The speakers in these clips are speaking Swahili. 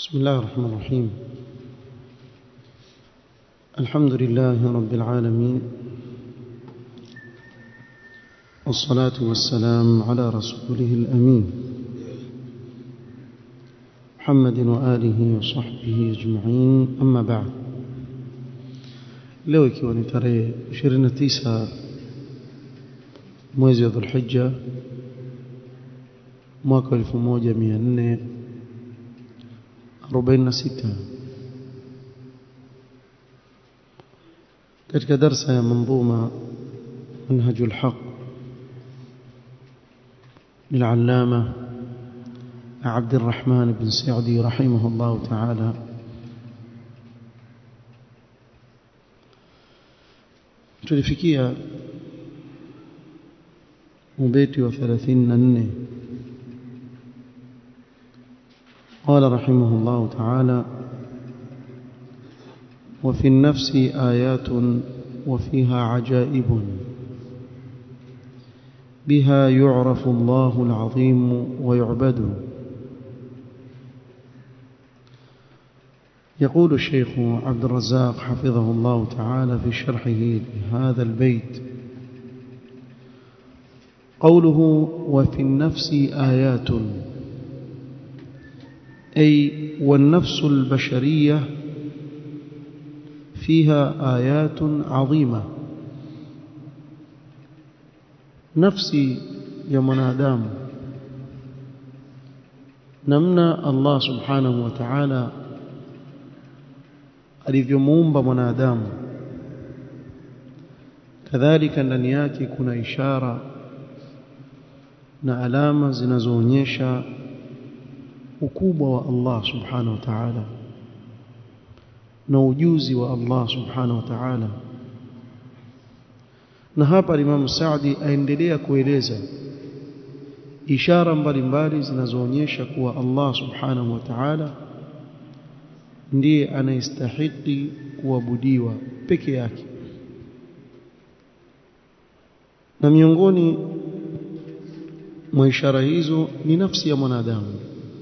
بسم الله الرحمن الرحيم الحمد لله رب العالمين والصلاة والسلام على رسوله الأمين محمد وآله وصحبه أجمعين أما بعد leo ikiwa ni tarehe 29 mwezi wa Dhulhijja mwaka 1446 katika darsa ya manzuma منهج الحق للعلامة عبد الرحمن بن سعدي رحمه الله تعالى tulifikia ubeti wa 34 قال رحمه الله تعالى وفي النفس آيات وفيها عجائب بها يعرف الله العظيم ويعبد يقول الشيخ عبد الرزاق حفظه الله تعالى في شرحه لهذا البيت قوله وفي النفس آيات أي والنفس البشرية فيها آيات عظيمة نفسي يا منادام نمنا الله سبحانه وتعالى alivyomuumba mwanadamu kadhalika ndani yake kuna ishara na alama zinazoonyesha ukubwa wa Allah subhanahu wa ta'ala na ujuzi wa Allah subhanahu wa ta'ala na hapa Imam Saadi aendelea kueleza ishara mbalimbali zinazoonyesha kuwa Allah subhanahu wa ta'ala ndiye anayestahili kuabudiwa peke yake na miongoni mwa ishara hizo ni nafsi ya mwanadamu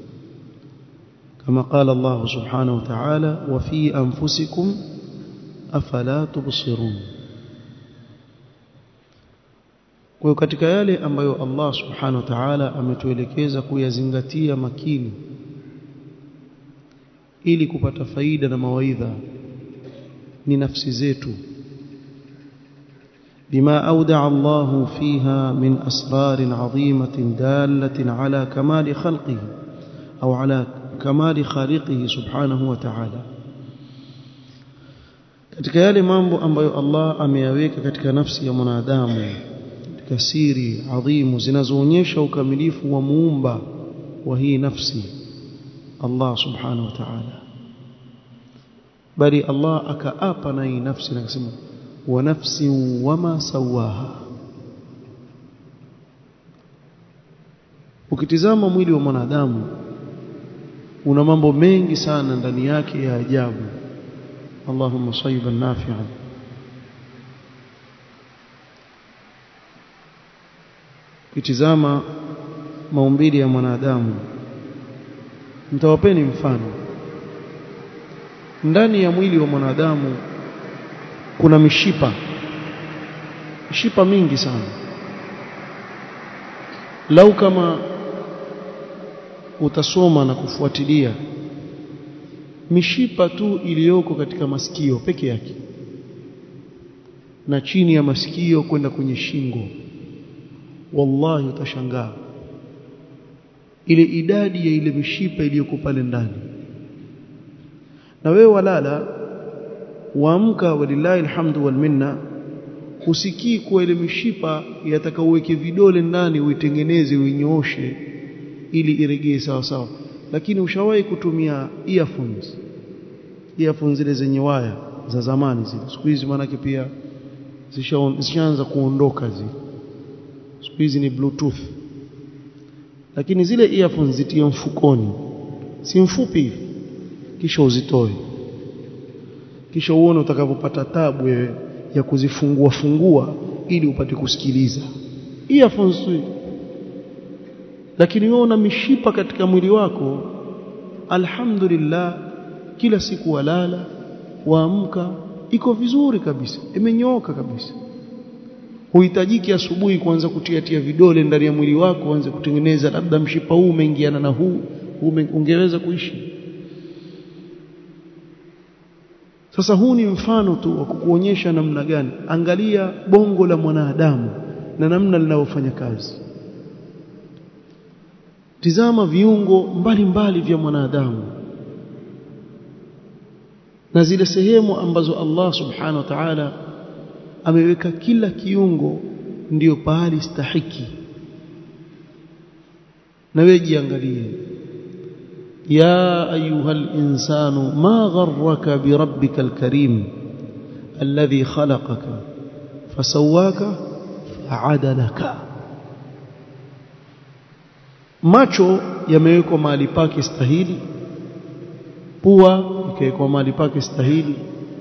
kama qala Allah subhanahu wa ta'ala wa fi anfusikum afala tubsirun kwa katika yale ambayo Allah subhanahu wa ta'ala ametuelekeza kuyazingatia makini ili kupata faida na mawaidha ni nafsi zetu bima awda'a Allahu fiha min asrarin 'azimatin dalatin 'ala kamali khalqihi au 'ala kamali khaliqihi subhanahu wa ta'ala katika yale mambo ambayo Allah ameyaweka katika nafsi ya mwanadamu katika siri adhimu zinazoonyesha ukamilifu wa muumba wa hii nafsi Allah subhanahu wa ta'ala bali Allah akaapa na hii nafsi na kusema wa nafsi wama sawaha ukitizama mwili wa mwanadamu una mambo mengi sana ndani yake ya ajabu Allahumma sayyiban nafi'an ukitizama maumbile ya mwanadamu nitawapeni mfano ndani ya mwili wa mwanadamu kuna mishipa mishipa mingi sana lau kama utasoma na kufuatilia mishipa tu iliyoko katika masikio peke yake na chini ya masikio kwenda kwenye shingo wallahi utashangaa ile idadi ya ile mishipa iliyoko pale ndani na wewe walala waamka walillahi alhamdu wal minna usikii kuwa ile mishipa yataka uweke vidole ndani uitengeneze uinyooshe ili iregee sawa sawa lakini ushawahi kutumia earphones earphones zile zenye waya za zamani zile siku hizi maanake pia zishaanza kuondoka zile siku hizi ni bluetooth lakini zile earphones zitie mfukoni si mfupi hivi kisha uzitoe kisha uone utakavyopata tabu wewe ya kuzifungua fungua ili upate kusikiliza earphones tu lakini wewe una mishipa katika mwili wako alhamdulillah kila siku walala waamka iko vizuri kabisa imenyooka kabisa huhitajiki asubuhi kuanza kutiatia vidole ndani ya mwili wako uanze kutengeneza labda mshipa huu umeingiana na huu ungeweza kuishi sasa huu ni mfano tu wa kukuonyesha namna gani angalia bongo la mwanadamu na namna linavyofanya kazi tizama viungo mbalimbali mbali vya mwanadamu na zile sehemu ambazo Allah subhanahu wa ta'ala ameweka kila kiungo ndiyo pahali stahiki na wewe jiangalie يا أيها الإنسان ما غرك بربك الكريم الذي خلقك فسواك فعدلك macho yamewekwa mahali pake stahili pua ikawekwa mahali pake stahili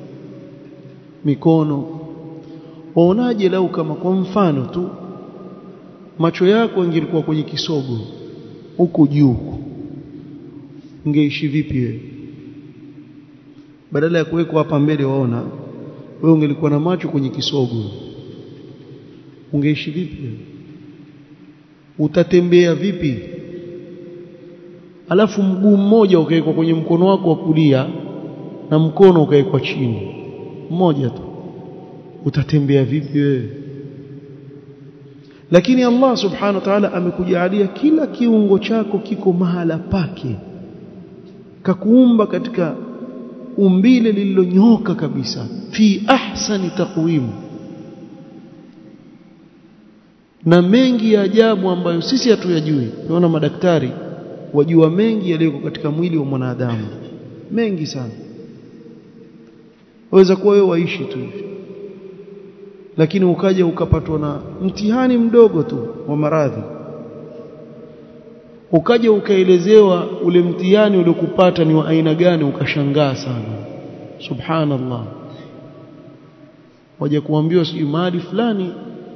mikono waonaje lau kama kwa mfano tu macho yako ingilikuwa kwenye kisogo huku juu ungeishi vipi wewe badala ya kuwekwa hapa mbele waona wewe ungelikuwa na macho kwenye kisogo ungeishi vipi wewe utatembea vipi alafu mguu mmoja ukawekwa kwenye mkono wako wa kulia na mkono ukawekwa chini mmoja tu utatembea vipi wewe lakini Allah subhanahu wa ta'ala amekujalia kila kiungo chako kiko mahala pake kakuumba katika umbile lililonyoka kabisa fi ahsani taqwim na mengi ya ajabu ambayo sisi hatuyajui tunaona madaktari wajua mengi yaliyoko katika mwili wa mwanadamu mengi sana waweza kuwa wewe waishi tu hivi lakini ukaja ukapatwa na mtihani mdogo tu wa maradhi ukaja ukaelezewa ule mtihani uliokupata ni wa aina gani ukashangaa sana subhanallah waje kuambiwa sijui mahali fulani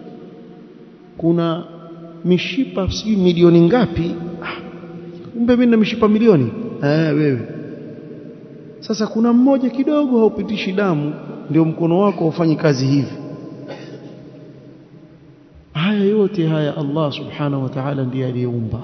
kuna mishipa sijui milioni ngapi ah, kumbe mimi na mishipa milioni eh wewe sasa kuna mmoja kidogo haupitishi damu ndio mkono wako ufanye kazi hivi haya yote haya Allah subhanahu wa ta'ala ndiye aliyeumba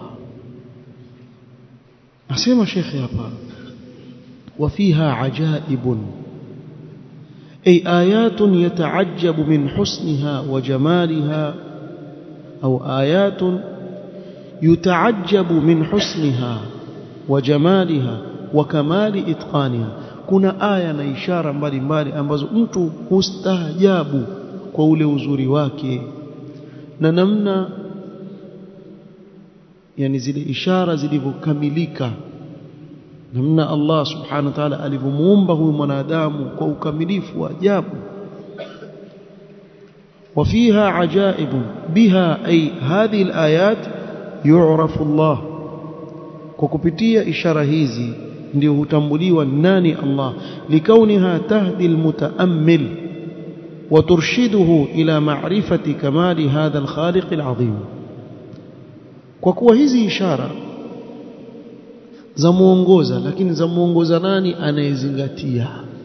asema shekhi hapa وفيها عجائب أي آيات يتعجب من حسنها وجمالها أو آيات يتعجب من حسنها وجمالها وكمال إتقانها kuna aya na ishara mbalimbali ambazo mtu hustaajabu kwa ule uzuri wake na namna yani zile ishara zilivyokamilika namna Allah subhanahu wa ta'ala alivyomuumba huyu mwanadamu kwa ukamilifu wa ajabu وفيها عجائب بها أي هذه الآيات يعرف الله وكبتية إشارة هذه ndio hutambuliwa nani Allah likauniha tahdi almutaammil wa turshiduhu ila ma'rifati kamali hadha alkhaliq alazim kwa kuwa hizi ishara za muongoza lakini za muongoza nani anayezingatia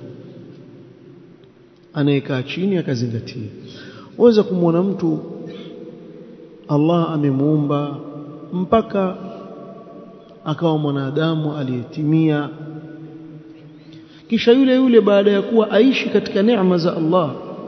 anayekaa chini akazingatia waweza kumwona mtu Allah amemuumba mpaka akawa mwanadamu aliyetimia kisha yule yule baada ya kuwa aishi katika neema za Allah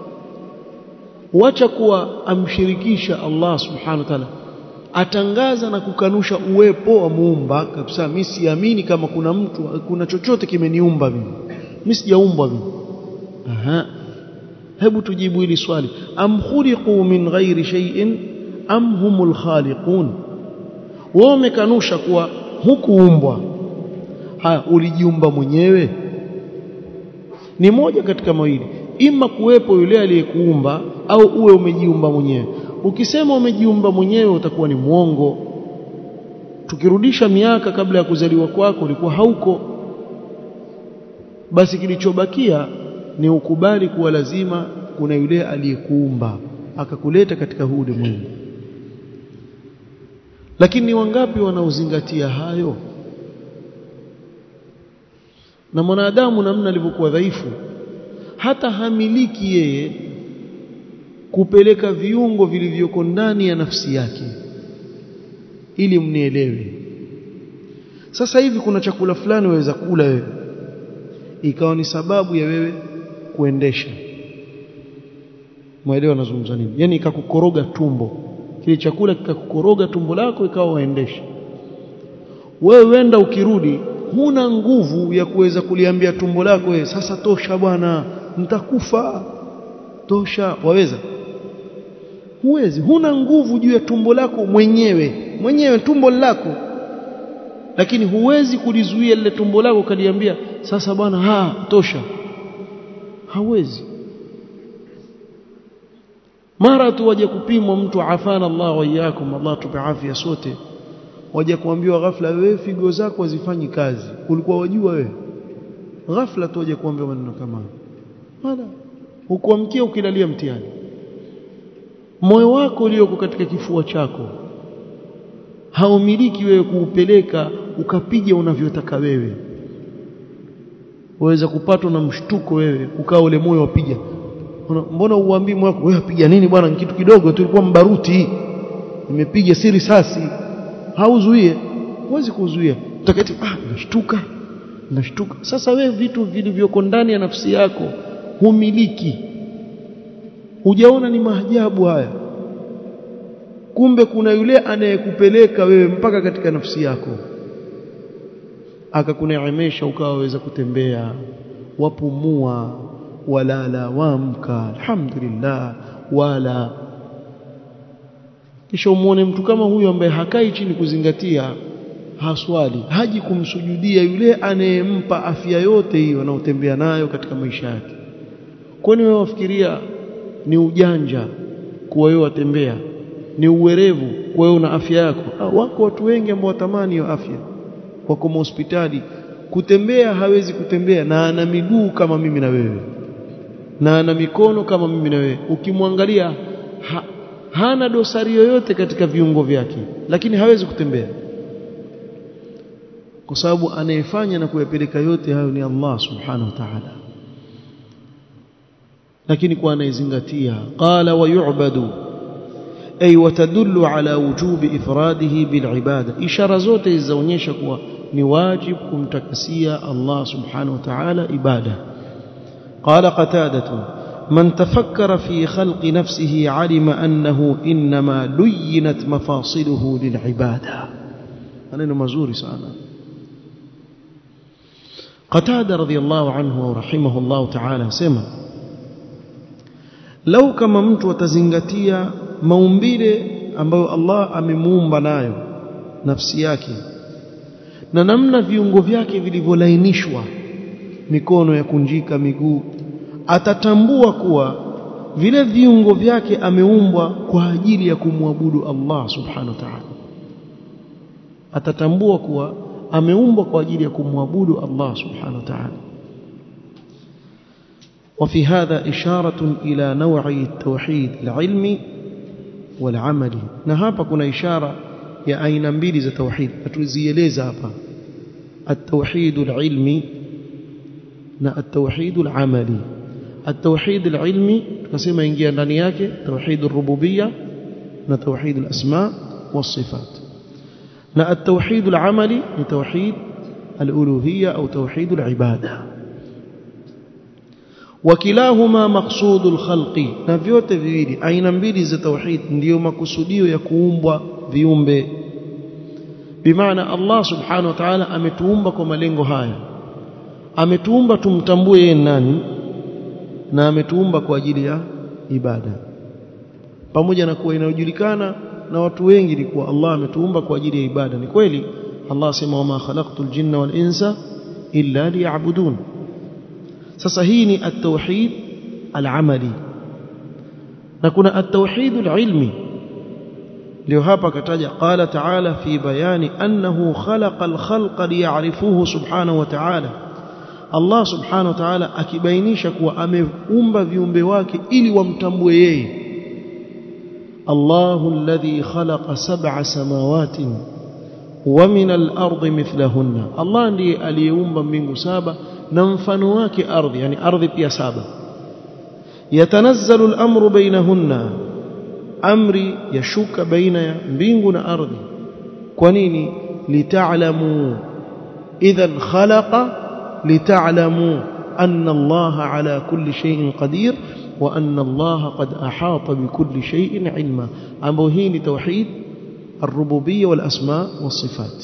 wacha kuwa amshirikisha Allah subhanahu wa ta'ala atangaza na kukanusha uwepo wa muumba kabisa mimi siamini kama kuna mtu kuna chochote kimeniumba mimi mimi sijaumbwa mimi aha hebu tujibu hili swali am khuliqu min ghairi shay'in am humul khaliqun wao umekanusha kuwa hukuumbwa haya ulijiumba mwenyewe ni moja katika mawili ima kuwepo yule aliyekuumba au uwe umejiumba mwenyewe ukisema umejiumba mwenyewe utakuwa ni mwongo tukirudisha miaka kabla ya kuzaliwa kwako ulikuwa hauko basi kilichobakia ni ukubali kuwa lazima kuna yule aliyekuumba akakuleta katika huu ulimwengu lakini ni wangapi wanaozingatia hayo na mwanadamu namna alivyokuwa dhaifu hata hamiliki yeye kupeleka viungo vilivyoko ndani ya nafsi yake ili mnielewe sasa hivi kuna chakula fulani waweza kula wewe ikawa ni sababu ya wewe kuendesha mwelewa nazungumza nini yani ikakukoroga tumbo kile chakula kikakukoroga tumbo lako ikawa waendesha wewe wenda ukirudi huna nguvu ya kuweza kuliambia tumbo lako wewe sasa tosha bwana nitakufa tosha waweza huwezi huna nguvu juu ya tumbo lako mwenyewe mwenyewe tumbo lako lakini huwezi kulizuia lile tumbo lako kaliambia sasa bwana ha tosha hawezi mara tu waje kupimwa mtu afana Allah wa iyyakum Allah tupe afya sote waje kuambiwa ghafla wewe figo zako hazifanyi kazi ulikuwa wajua wewe ghafla tu waje kuambiwa maneno kama wala ukuamkia ukilalia mtihani moyo wako ulioko katika kifua chako haumiliki wewe kuupeleka ukapiga unavyotaka wewe waweza kupatwa na mshtuko wewe ukaa ule moyo wapiga mbona uambii moyo wako wewe piga nini bwana kitu kidogo tulikuwa mbaruti nimepiga si risasi hauzuie huwezi kuzuia utakati ah nashtuka nashtuka sasa wewe vitu vilivyoko ndani ya nafsi yako humiliki hujaona ni maajabu haya kumbe kuna yule anayekupeleka wewe mpaka katika nafsi yako akakuneemesha ukawa waweza kutembea wapumua walala waamka alhamdulillah wala kisha umuone mtu kama huyu ambaye hakai chini kuzingatia haswali haji kumsujudia yule anayempa afya yote hiyo anaotembea nayo katika maisha yake kwani wewe wafikiria ni ujanja kuwa wewe watembea ni uwerevu kuwa wewe una afya yako ah, wako watu wengi ambao watamani hiyo afya wako hospitali kutembea hawezi kutembea na ana miguu kama mimi na wewe na ana mikono kama mimi na wewe ukimwangalia ha, hana dosari yoyote katika viungo vyake lakini hawezi kutembea kwa sababu anayefanya na kuyapeleka yote hayo ni Allah subhanahu wa ta'ala lakini kwa anayezingatia qala wa yu'badu ay watadullu ala wujubi ifradihi bil ibada ishara zote zinaonyesha kuwa ni wajib kumtakasia Allah subhanahu wa ta'ala ibada qala qatadatu من تفكر في خلق نفسه علم أنه إنما لينت مفاصله للعبادة أنا مزوري سأنا قتادة رضي الله عنه ورحمه الله تعالى سمع لو كما mtu atazingatia maumbile ambayo Allah amemuumba nayo nafsi yake na namna viungo vyake vilivyolainishwa mikono ya kunjika miguu atatambua kuwa vile viungo vyake ameumbwa kwa ajili ya kumwabudu Allah subhanahu wa ta'ala atatambua kuwa ameumbwa kwa ajili ya kumwabudu Allah subhanahu wa ta'ala وفي هذا إشارة إلى نوع التوحيد العلمي والعملي na hapa kuna ishara ya aina mbili za tauhid atuzieleza hapa التوحيد العلمي na التوحيد العملي التوحيد العلمي tukasema ingia ndani yake توحيد الربوبيه na توحيد الاسماء والصفات na التوحيد العملي ni توحيد الالوهيه او توحيد العباده وكلاهما مقصود الخلق na vyote viwili aina mbili za tauhid ndiyo makusudio ya kuumbwa viumbe bimaana Allah subhanahu wa ta'ala ametuumba kwa malengo haya ametuumba tumtambue yeye nani na ametuumba kwa ajili ya ibada pamoja na kuwa inajulikana na watu wengi ni kuwa Allah ametuumba kwa ajili ya ibada ni kweli Allah sema wama khalaqtul jinna wal insa illa liya'budun sasa hii ni at-tauhid al-amali na kuna at-tauhid al-ilmi ndio hapa akataja qala ta'ala fi bayani annahu khalaqa al-khalqa liya'rifuhu subhanahu wa ta'ala Allah subhanahu wa ta'ala akibainisha kuwa ameumba viumbe wake ili wamtambue yeye Allahu alladhi khalaqa sab'a samawatin wa min al-ardi mithlahunna Allah ndiye aliyeumba mbingu saba na mfano wake ardhi yani ardhi pia saba yatanazzalu al-amru bainahunna amri yashuka baina ya mbingu na ardhi kwa nini lita'lamu idhan khalaqa lita'lamu anna Allah ala kulli shay'in qadir wa anna Allah qad ahata bikulli shay'in ilma ambapo hii ni tauhid الربوبيه والاسماء والصفات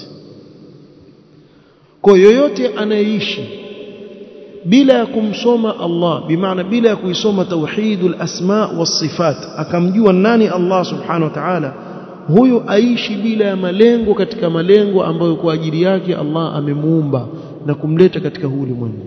kwa yoyote anayeishi bila ya kumsoma Allah bimaana bila ya kuisoma tauhidul asma was-sifat akamjua nani Allah subhanahu wa ta'ala huyu aishi bila ya malengo katika malengo ambayo kwa ajili yake Allah amemuumba na kumleta katika huu ulimwengu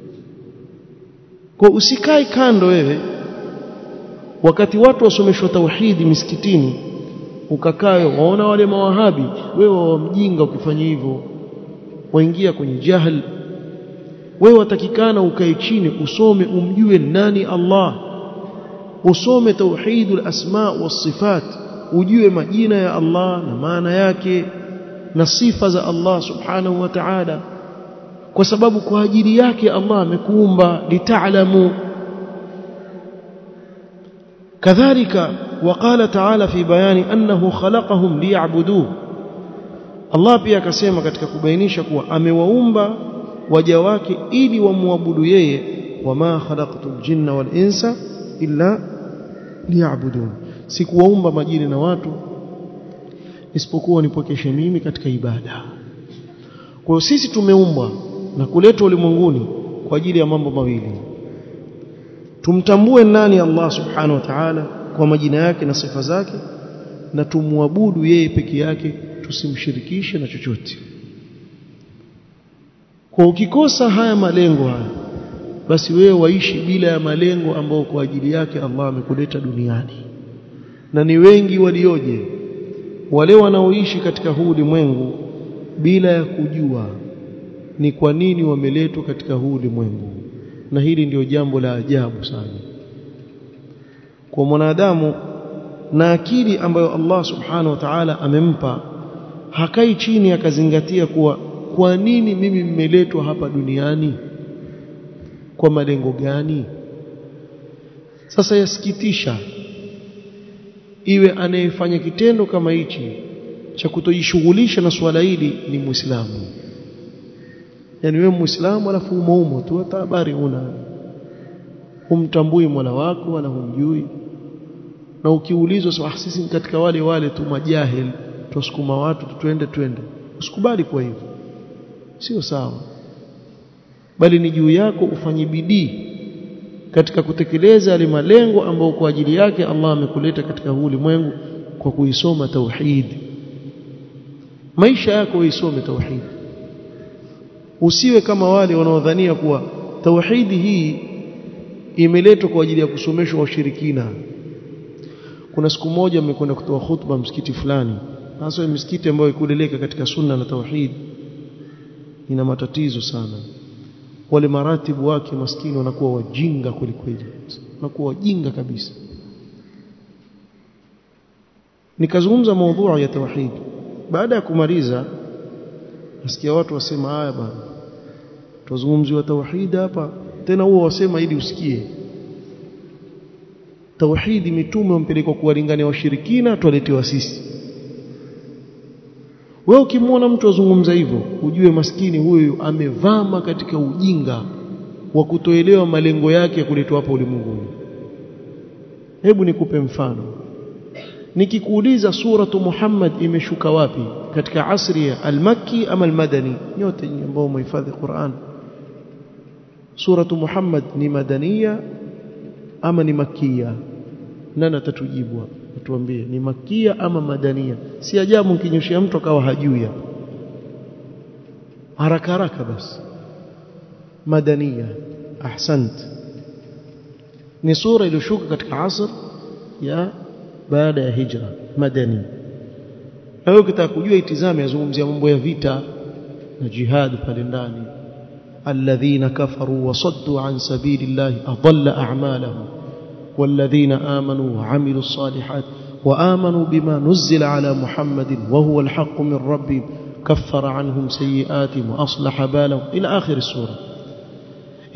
kwa usikae kando wewe wakati watu wasomeshwa tauhidi misikitini ukakae waona wale mawahabi wewe wamjinga ukifanya hivyo waingia kwenye jahl wewe watakikana ukae chini usome umjue nani Allah usome tauhidul asma was sifat ujue majina ya Allah na maana yake na sifa za Allah subhanahu wa ta'ala kwa sababu kwa ajili yake Allah amekuumba litaalamu kadhalika وقال تعالى في بيان أنه خلقهم ليعبدوه Allah pia akasema katika kubainisha kuwa amewaumba waja wake ili wamwabudu yeye wama khalaqtul jinna wal insa illa liya'budun sikuwaumba majini na watu isipokuwa nipokeshe mimi katika ibada kwa hiyo sisi tumeumbwa na kuletwa ulimwenguni kwa ajili ya mambo mawili tumtambue nani Allah subhanahu wa ta'ala kwa majina yake na sifa zake na tumwabudu yeye peke yake tusimshirikishe na chochote kwa ukikosa haya malengo haya basi wewe waishi bila ya malengo ambayo kwa ajili yake Allah amekuleta duniani na ni wengi walioje wale wanaoishi katika huu ulimwengu bila ya kujua ni kwa nini wameletwa katika huu ulimwengu na hili ndio jambo la ajabu sana kwa mwanadamu na akili ambayo Allah subhanahu wa ta'ala amempa hakai chini akazingatia kuwa kwa nini mimi mmeletwa hapa duniani kwa malengo gani sasa yasikitisha iwe anayefanya kitendo kama hichi cha kutojishughulisha na swala hili ni muislamu yani wewe muislamu alafu umoumo tu hata habari una humtambui Mola wako wala humjui na ukiulizwa sasa sisi katika wale wale tu majahil tusukuma watu twende twende usikubali kwa hivyo sio sawa bali ni juu yako ufanye bidii katika kutekeleza yale malengo ambayo kwa ajili yake Allah amekuleta katika huu ulimwengu kwa kuisoma tauhid maisha yako uisome tauhid usiwe kama wale wanaodhania kuwa tauhidi hii imeletwa kwa ajili ya kusomeshwa washirikina kuna siku moja mmekwenda kutoa khutba msikiti fulani hasa misikiti ambayo ikuleleka katika sunna na tauhid ina matatizo sana wale maratibu wake maskini wanakuwa wajinga kweli kweli wanakuwa wajinga kabisa nikazungumza maudhui ya tauhid baada ya kumaliza nasikia watu wasema haya bana tuzungumziwa tauhid hapa tena huo wasema ili usikie tauhidi mitume wampelekwa kuwalingania washirikina twaletewa sisi wewe ukimwona mtu azungumza hivyo ujue maskini huyu amevama katika ujinga wa kutoelewa malengo yake ya kuletwa hapa ulimwenguni hebu nikupe mfano nikikuuliza suratu Muhammad imeshuka wapi katika asri ya al-Makki ama al-Madani nyote ambao mhifadhi Qur'an suratu Muhammad ni madania ama ni makia nani atatujibu atuambie ni makia ama madania si ajabu mkinyoshia mtu akawa hajui hapa haraka haraka basi madania ahsant ni sura iliyoshuka katika asr ya baada ya hijra madani na wewe ukitaka kujua itizame yazungumzia mambo ya vita na jihad pale ndani alladhina kafaru wasaddu an sabilillahi adalla a'malahum والذين آمنوا وعملوا الصالحات وآمنوا بما نزل على محمد وهو الحق من ربهم كفر عنهم سيئاتهم وأصلح بالهم إلى آخر السورة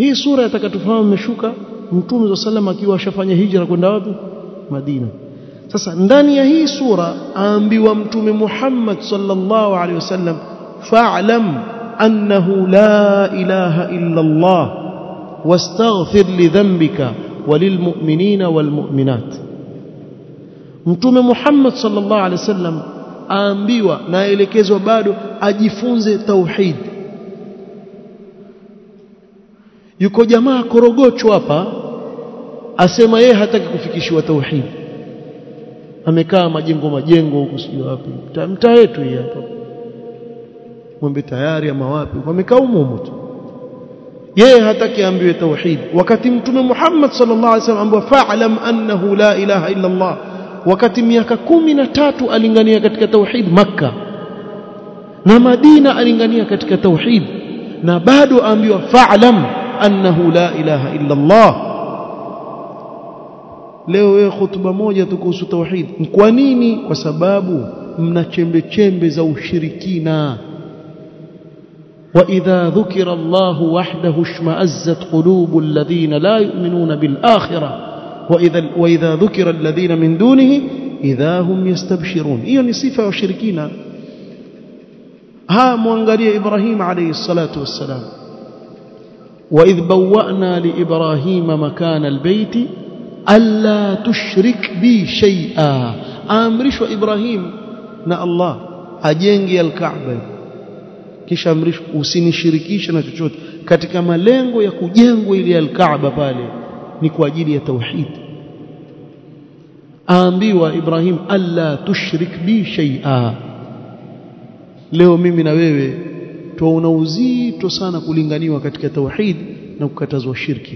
hii sura yatakatufahamu imeshuka mtume wa sallam akiwa ashafanya hijra kwenda wapi Madina sasa ndani ya hii sura aambiwa mtume Muhammad sallallahu alaihi wasallam fa'lam annahu la ilaha illa Allah wastaghfir li dhanbika walilmu'minina walmu'minat mtume Muhammad sallallahu alaihi wasallam aambiwa na aelekezwa bado ajifunze tauhid yuko jamaa korogocho hapa asema yeye hataki kufikishiwa tauhid amekaa majengo majengo huku sio wapi mtaa wetu hii hapa mwembe tayari ama wapi wamekaa humo tu yeye hataki ambiwe tauhid wakati mtume Muhammad sallallahu alaihi wasallam ambaye fa'lam annahu la ilaha illa Allah wakati miaka kumi na tatu alingania katika tauhid makka na madina alingania katika tauhid na bado ambiwa fa'lam annahu la ilaha illa Allah leo wewe hutuba moja tu kuhusu tauhid kwa nini kwa sababu mna chembe chembe za ushirikina وإذا ذكر الله وحده اشمأزت قلوب الذين لا يؤمنون بالآخرة وإذا, وإذا ذكر الذين من دونه إذا هم يستبشرون إيه نصيفة وشركين ها مwangalie إبراهيم عليه الصلاة والسلام وإذ بوأنا لإبراهيم مكان البيت ألا تشرك بي شيئا أمرش إبراهيم نا الله أجنجي الكعبة kisha amrishwa usinishirikishe na chochote katika malengo ya kujengwa ile al-Kaaba pale ni kwa ajili ya tauhid aambiwa Ibrahim alla tushrik bi shay'a leo mimi na wewe tuona uzito sana kulinganiwa katika tauhid na kukatazwa shirki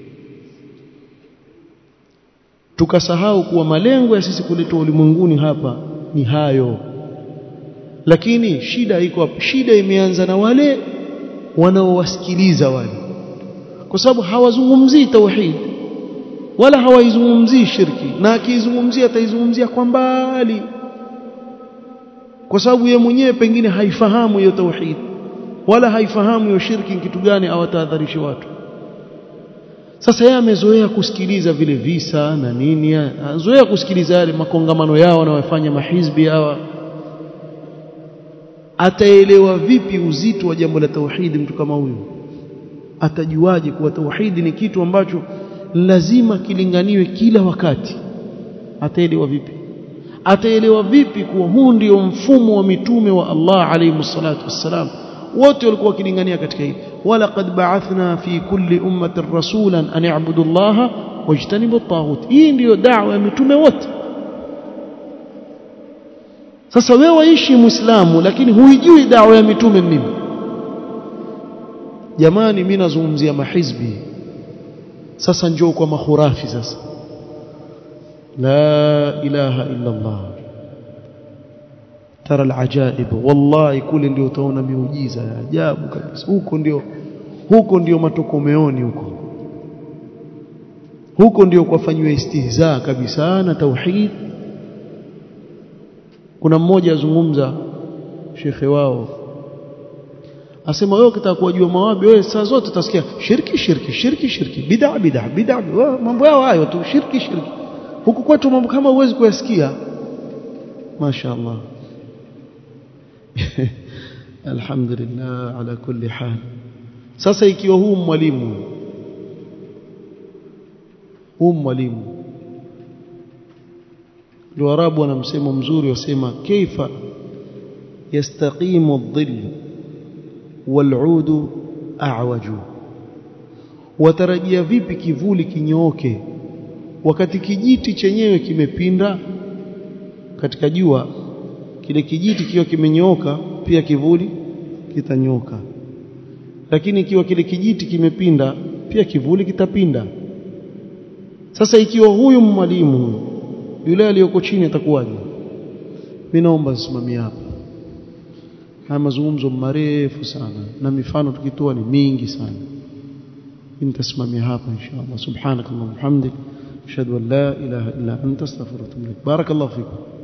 tukasahau kuwa malengo ya sisi kuletwa ulimwenguni hapa ni hayo lakini shida iko hapo shida imeanza na wale wanaowasikiliza wale kwa sababu hawazungumzii tauhid wala hawaizungumzii shirki na akiizungumzia ataizungumzia kwa mbali kwa sababu yeye mwenyewe pengine haifahamu hiyo tauhid wala haifahamu hiyo shirki kitu gani awatahadharishe watu sasa yeye amezoea kusikiliza vile visa na nini azoea kusikiliza yale makongamano yao wanayofanya mahizbi hawa ataelewa vipi uzito wa jambo la tauhidi mtu kama huyu atajuaje kuwa tauhidi ni kitu ambacho lazima kilinganiwe kila wakati ataelewa vipi ataelewa vipi kuwa huu ndio mfumo wa mitume wa Allah alayhi salatu wassalam wote walikuwa wakilingania katika hili wala qad ba'athna fi kulli ummatin rasulan an ya'budu Allah wajtanibu at-taghut hii ndiyo da'wa ya mitume wote sasa wewe waishi muislamu lakini huijui dawa ya mitume nini jamani mimi nazungumzia mahizbi sasa njoo kwa mahurafi sasa la ilaha illa Allah tara alajaib wallahi kule ndio utaona miujiza ya ajabu kabisa huko ndio huko ndio matokomeoni huko huko ndio kwafanywa istihza kabisa na tauhid kuna mmoja azungumza shekhe wao asema wewe ukitaka kuwajua mawabi wewe saa zote utasikia shirki shirki shirki shirki bid'a bid'a bid'a mambo yao hayo tu shirki shirki huku kwetu mambo kama huwezi kuyasikia mashaallah alhamdulillah ala kulli hal sasa ikiwa huu mwalimu huu mwalimu الواراب wana msemo mzuri wasema kaifa yastaqimu adh-dhill wal-'ud a'waju watarajia vipi kivuli kinyooke wakati kijiti chenyewe kimepinda katika jua kile kijiti kiwa kimenyooka pia kivuli kitanyoka lakini ikiwa kile kijiti kimepinda pia kivuli kitapinda sasa ikiwa huyu mwalimu yule aliyoko chini atakuwaje mimi naomba nisimamie hapa haya mazungumzo marefu sana na mifano tukitoa ni mingi sana nitasimamia hapa inshallah subhanakallahumma hamdik ashhadu an la ilaha illa anta astaghfiruka wa atubu ilaik barakallahu fikum